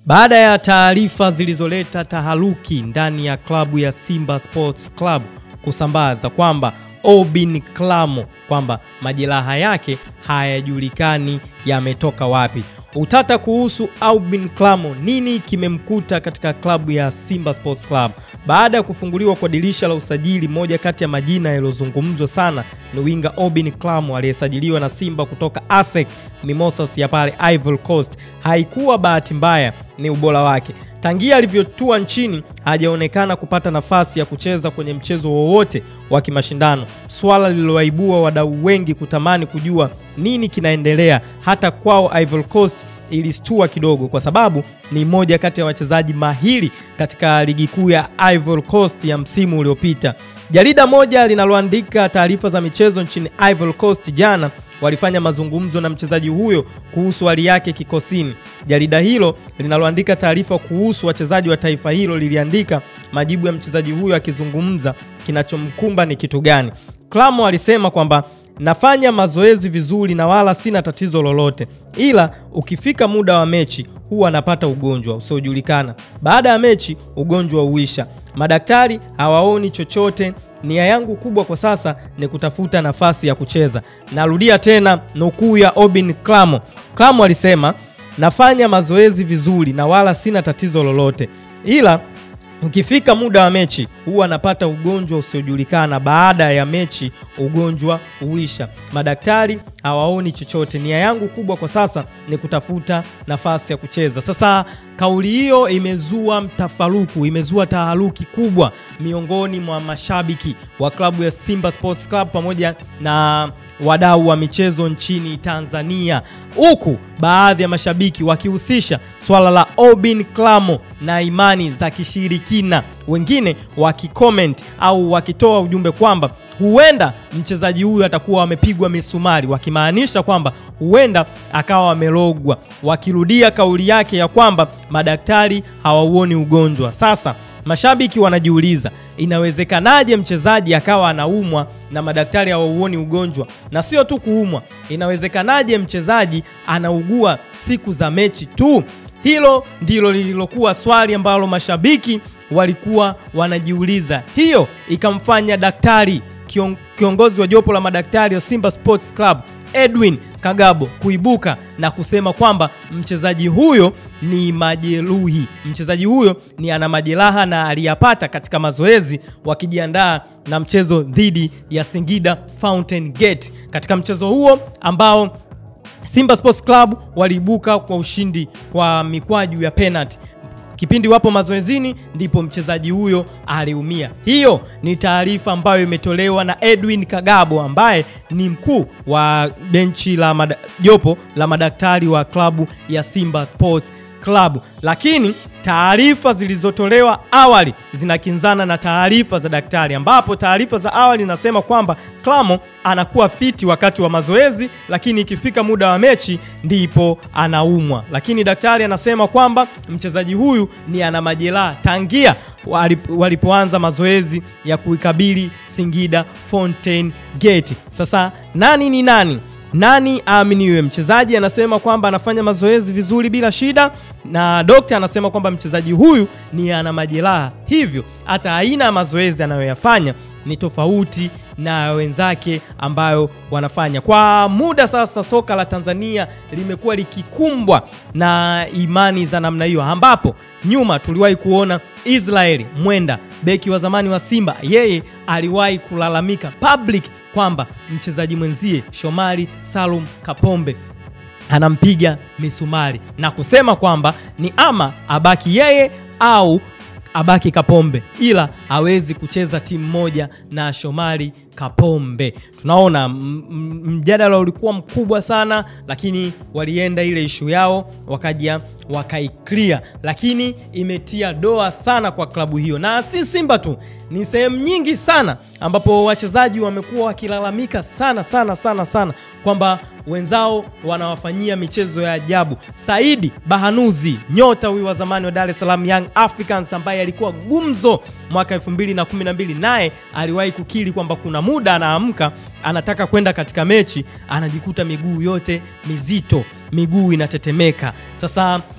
Baada ya taarifa zilizoleta taharuki ndani ya klabu ya Simba Sports Club kusambaza kwamba Obin Klamo kwamba majeraha yake hayajulikani yametoka wapi. Utata kuhusu Aubin Klamo, nini kimemkuta katika klabu ya Simba Sports Club baada ya kufunguliwa kwa dirisha la usajili. Moja kati ya majina yaliyozungumzwa sana ni winga Obin Klamo aliyesajiliwa na Simba kutoka ASEC Mimosas ya pale Ivory Coast. Haikuwa bahati mbaya, ni ubora wake. Tangia alivyotua nchini hajaonekana kupata nafasi ya kucheza kwenye mchezo wowote wa kimashindano, swala lililowaibua wadau wengi kutamani kujua nini kinaendelea. Hata kwao Ivory Coast ilistua kidogo, kwa sababu ni moja kati ya wachezaji mahiri katika ligi kuu ya Ivory Coast ya msimu uliopita. Jarida moja linaloandika taarifa za michezo nchini Ivory Coast jana walifanya mazungumzo na mchezaji huyo kuhusu hali yake kikosini. Jarida hilo linaloandika taarifa kuhusu wachezaji wa taifa hilo liliandika majibu ya mchezaji huyo akizungumza kinachomkumba ni kitu gani. Klamo alisema kwamba nafanya mazoezi vizuri na wala sina tatizo lolote, ila ukifika muda wa mechi huwa anapata ugonjwa usiojulikana. Baada ya mechi ugonjwa huisha, madaktari hawaoni chochote nia yangu kubwa kwa sasa ni kutafuta nafasi ya kucheza. Narudia tena nukuu ya Obin Klamo. Klamo alisema nafanya mazoezi vizuri na wala sina tatizo lolote, ila ukifika muda wa mechi huwa anapata ugonjwa usiojulikana. Baada ya mechi ugonjwa huisha, madaktari hawaoni chochote. Nia yangu kubwa kwa sasa ni kutafuta nafasi ya kucheza. Sasa kauli hiyo imezua mtafaruku, imezua taharuki kubwa miongoni mwa mashabiki wa klabu ya Simba Sports Club pamoja na wadau wa michezo nchini Tanzania, huku baadhi ya mashabiki wakihusisha swala la Obin Klamo na imani za kishirikina, wengine wakicomment au wakitoa ujumbe kwamba huenda mchezaji huyu atakuwa amepigwa misumari, wakimaanisha kwamba huenda akawa amerogwa, wakirudia kauli yake ya kwamba madaktari hawauoni ugonjwa. Sasa mashabiki wanajiuliza inawezekanaje mchezaji akawa anaumwa na madaktari hawauoni ugonjwa? Na sio tu kuumwa, inawezekanaje mchezaji anaugua siku za mechi tu? Hilo ndilo lililokuwa swali ambalo mashabiki walikuwa wanajiuliza. Hiyo ikamfanya daktari kion, kiongozi wa jopo la madaktari wa Simba Sports Club Edwin Kagabo kuibuka na kusema kwamba mchezaji huyo ni majeruhi, mchezaji huyo ni ana majeraha na aliyapata katika mazoezi wakijiandaa na mchezo dhidi ya Singida Fountain Gate. Katika mchezo huo ambao Simba Sports Club waliibuka kwa ushindi kwa mikwaju ya penalty kipindi wapo mazoezini ndipo mchezaji huyo aliumia. Hiyo ni taarifa ambayo imetolewa na Edwin Kagabo ambaye ni mkuu wa benchi la jopo la madaktari wa klabu ya Simba Sports Club, lakini taarifa zilizotolewa awali zinakinzana na taarifa za daktari, ambapo taarifa za awali zinasema kwamba Klamo anakuwa fiti wakati wa mazoezi, lakini ikifika muda wa mechi ndipo anaumwa. Lakini daktari anasema kwamba mchezaji huyu ni ana majeraha tangia walipoanza mazoezi ya kuikabili Singida Fountain Gate. Sasa nani ni nani? Nani aaminiwe? Mchezaji anasema kwamba anafanya mazoezi vizuri bila shida, na dokta anasema kwamba mchezaji huyu ni ana majeraha, hivyo hata aina ya mazoezi anayoyafanya ni tofauti na wenzake ambayo wanafanya. Kwa muda sasa, soka la Tanzania limekuwa likikumbwa na imani za namna hiyo, ambapo nyuma tuliwahi kuona Israeli Mwenda, beki wa zamani wa Simba, yeye aliwahi kulalamika public kwamba mchezaji mwenzie Shomari Salum Kapombe anampiga misumari na kusema kwamba ni ama abaki yeye au abaki Kapombe, ila hawezi kucheza timu moja na Shomari Kapombe. Tunaona mjadala ulikuwa mkubwa sana, lakini walienda ile ishu yao wakaja wakaiklia, lakini imetia doa sana kwa klabu hiyo, na si Simba tu, ni sehemu nyingi sana ambapo wachezaji wamekuwa wakilalamika sana sana sana sana kwamba wenzao wanawafanyia michezo ya ajabu. Saidi Bahanuzi, nyota huyu wa zamani wa Dar es Salaam Young Africans ambaye alikuwa gumzo mwaka 2012 naye aliwahi kukiri kwamba kuna muda anaamka anataka kwenda katika mechi anajikuta miguu yote mizito, miguu inatetemeka. Sasa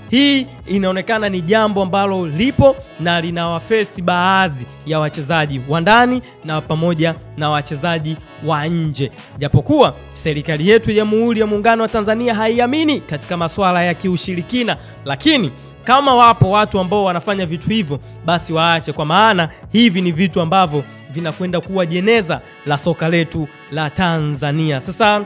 hii inaonekana ni jambo ambalo lipo na linawafesi baadhi ya wachezaji wa ndani na pamoja na wachezaji wa nje, japokuwa serikali yetu ya Jamhuri ya Muungano wa Tanzania haiamini katika masuala ya kiushirikina, lakini kama wapo watu ambao wanafanya vitu hivyo, basi waache, kwa maana hivi ni vitu ambavyo vinakwenda kuwa jeneza la soka letu la Tanzania. Sasa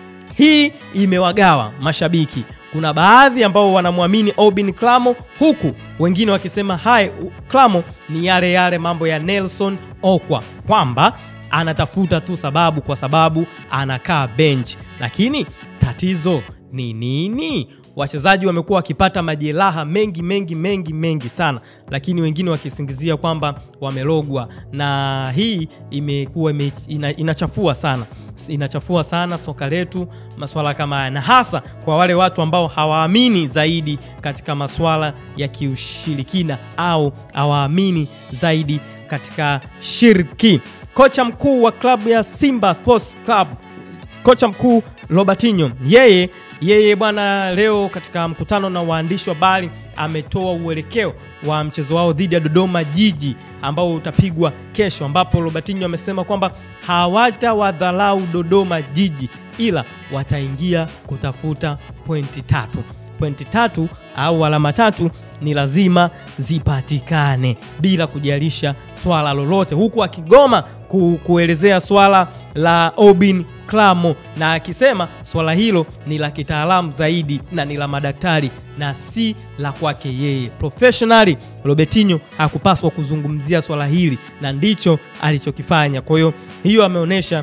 hii imewagawa mashabiki. Kuna baadhi ambao wanamwamini Obin Klamo, huku wengine wakisema hai Klamo ni yale yale mambo ya Nelson Okwa kwamba anatafuta tu sababu kwa sababu anakaa bench, lakini tatizo ni nini? Wachezaji wamekuwa wakipata majeraha mengi mengi mengi mengi sana, lakini wengine wakisingizia kwamba wamelogwa, na hii imekuwa ime, ina, inachafua sana inachafua sana soka letu, masuala kama haya, na hasa kwa wale watu ambao hawaamini zaidi katika masuala ya kiushirikina au hawaamini zaidi katika shirki. Kocha mkuu wa klabu ya Simba Sports Club, kocha mkuu Robertinho, yeye yeye bwana, leo katika mkutano na waandishi wa habari ametoa uelekeo wa mchezo wao dhidi ya Dodoma Jiji ambao utapigwa kesho, ambapo Robertinho amesema kwamba hawatawadharau Dodoma Jiji, ila wataingia kutafuta pointi tatu. Pointi tatu au alama tatu ni lazima zipatikane bila kujalisha swala lolote, huku akigoma ku, kuelezea swala la Obin Klamo na akisema swala hilo ni la kitaalamu zaidi na ni la madaktari na si la kwake yeye. Professionally, Robertinho hakupaswa kuzungumzia swala hili na ndicho alichokifanya. Kwa hiyo hiyo ameonyesha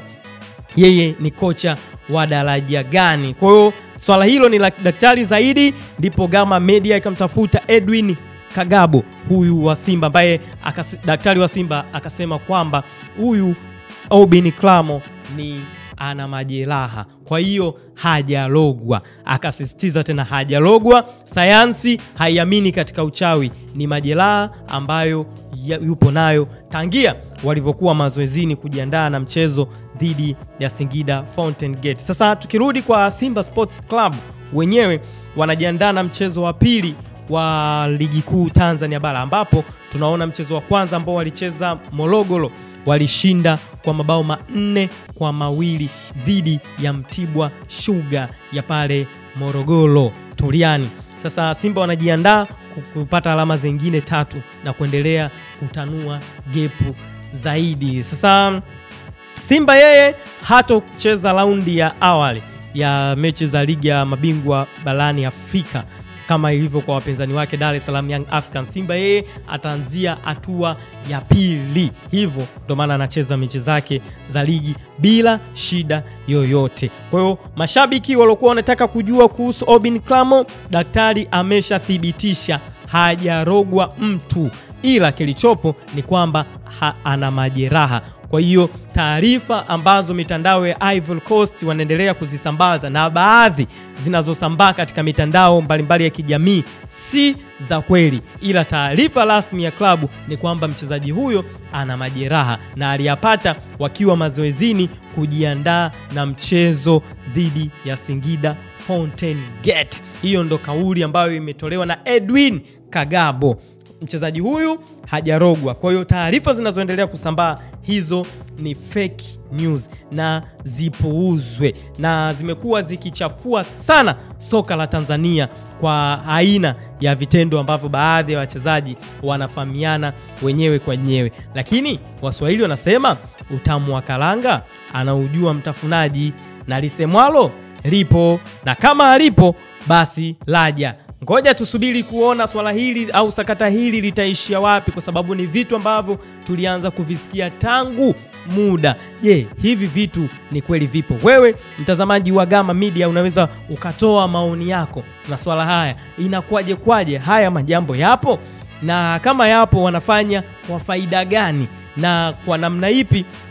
yeye ni kocha wa daraja gani. Kwa hiyo swala hilo ni la daktari zaidi, ndipo Gama Media ikamtafuta Edwin Kagabo huyu wa Simba ambaye daktari wa Simba akasema kwamba huyu Obin Klamo ni ana majeraha, kwa hiyo hajalogwa. Akasisitiza tena hajalogwa, sayansi haiamini katika uchawi, ni majeraha ambayo yupo nayo tangia walivyokuwa mazoezini kujiandaa na mchezo dhidi ya Singida Fountain Gate. Sasa tukirudi kwa Simba Sports Club, wenyewe wanajiandaa na mchezo wa pili wa ligi kuu Tanzania bara ambapo tunaona mchezo wa kwanza ambao walicheza Morogoro walishinda kwa mabao manne kwa mawili dhidi ya Mtibwa Sugar ya pale Morogoro Turiani. Sasa Simba wanajiandaa kupata alama zingine tatu na kuendelea kutanua gepu zaidi. Sasa Simba yeye hatocheza raundi ya awali ya mechi za ligi ya mabingwa barani Afrika kama ilivyo kwa wapinzani wake Dar es Salaam Young Africans. Simba yeye ataanzia hatua ya pili, hivyo ndio maana anacheza mechi zake za ligi bila shida yoyote. Kwa hiyo mashabiki waliokuwa wanataka kujua kuhusu Obin Klamo, daktari ameshathibitisha hajarogwa mtu, ila kilichopo ni kwamba ana majeraha. Kwa hiyo taarifa ambazo mitandao ya Ivory Coast wanaendelea kuzisambaza na baadhi zinazosambaa katika mitandao mbalimbali ya kijamii si za kweli, ila taarifa rasmi ya klabu ni kwamba mchezaji huyo ana majeraha na aliyapata wakiwa mazoezini kujiandaa na mchezo dhidi ya Singida Fountain Gate. Hiyo ndo kauli ambayo imetolewa na Edwin Kagabo. Mchezaji huyu hajarogwa. Kwa hiyo taarifa zinazoendelea kusambaa hizo ni fake news na zipuuzwe, na zimekuwa zikichafua sana soka la Tanzania kwa aina ya vitendo ambavyo baadhi ya wachezaji wanafahamiana wenyewe kwa wenyewe, lakini Waswahili wanasema utamu wa karanga anaujua mtafunaji, na lisemwalo lipo, na kama alipo basi laja. Ngoja tusubiri kuona swala hili au sakata hili litaishia wapi, kwa sababu ni vitu ambavyo tulianza kuvisikia tangu muda. Je, hivi vitu ni kweli vipo? Wewe mtazamaji wa Gama Media unaweza ukatoa maoni yako na swala haya, inakuwaje kwaje? Haya majambo yapo, na kama yapo wanafanya kwa faida gani na kwa namna ipi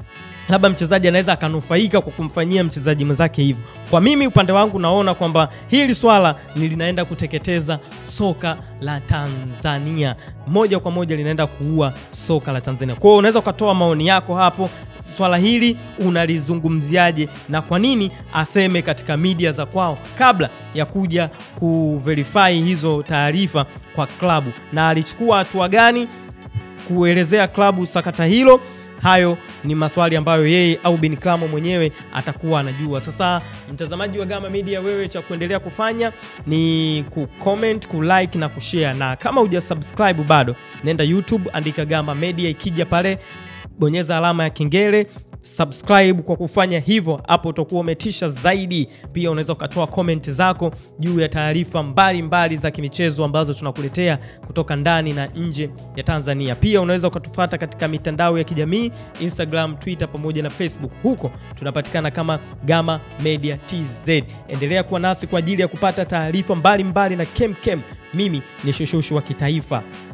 labda mchezaji anaweza akanufaika kwa kumfanyia mchezaji mwenzake hivyo. Kwa mimi upande wangu naona kwamba hili swala ni linaenda kuteketeza soka la Tanzania moja kwa moja, linaenda kuua soka la Tanzania. Kwa hiyo unaweza ukatoa maoni yako hapo, swala hili unalizungumziaje, na kwa nini aseme katika media za kwao kabla ya kuja kuverify hizo taarifa kwa klabu, na alichukua hatua gani kuelezea klabu sakata hilo. Hayo ni maswali ambayo yeye au Bin Klamo mwenyewe atakuwa anajua. Sasa mtazamaji wa Gama Media, wewe cha kuendelea kufanya ni kucomment, kulike na kushare, na kama hujasubscribe bado, nenda YouTube, andika Gama Media, ikija pale bonyeza alama ya kengele subscribe. Kwa kufanya hivyo, hapo utakuwa umetisha zaidi. Pia unaweza ukatoa comment zako juu ya taarifa mbalimbali za kimichezo ambazo tunakuletea kutoka ndani na nje ya Tanzania. Pia unaweza ukatufuata katika mitandao ya kijamii Instagram, Twitter pamoja na Facebook. Huko tunapatikana kama Gama Media TZ. Endelea kuwa nasi kwa ajili ya kupata taarifa mbalimbali na kemkem. Mimi ni Shushushu wa kitaifa.